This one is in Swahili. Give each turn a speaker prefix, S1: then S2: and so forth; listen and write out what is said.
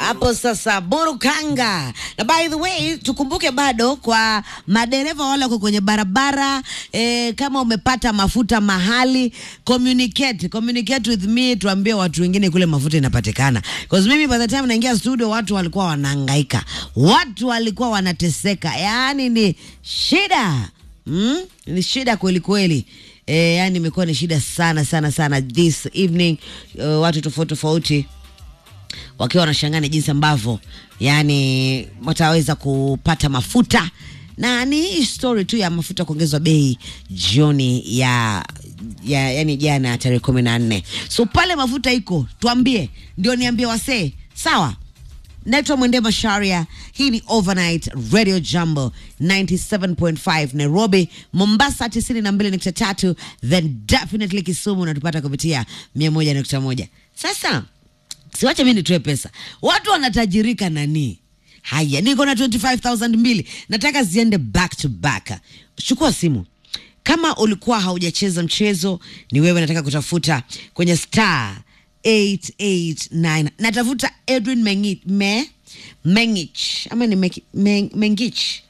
S1: hapo sasa burukanga na by the way tukumbuke bado kwa madereva wale wako kwenye barabara eh, kama umepata mafuta mahali communicate communicate with me tuambie watu wengine kule mafuta inapatikana because mimi by the time naingia studio watu walikuwa wanahangaika watu walikuwa wanateseka yaani ni shida mm? ni shida kweli kweli e, yani imekuwa ni shida sana sana sana this evening uh, watu tofauti tofauti wakiwa wanashangana jinsi ambavyo yani wataweza kupata mafuta na ni hii story tu ya mafuta kuongezwa bei jioni ya ya yani jana tarehe kumi na nne so pale mafuta iko tuambie ndio niambie wasee sawa naitwa mwende masharia hii ni overnight radio jumbo 97.5 nairobi mombasa 92.3 then definitely kisumu unatupata kupitia 101.1 sasa siwache mi nitoe pesa watu wanatajirika nani haya niko na 25000 mbili nataka ziende back to back chukua simu kama ulikuwa haujacheza mchezo ni wewe nataka kutafuta kwenye star 889 natafuta edwin Mengi, me, mengich ama ni Meki- Meng- mengich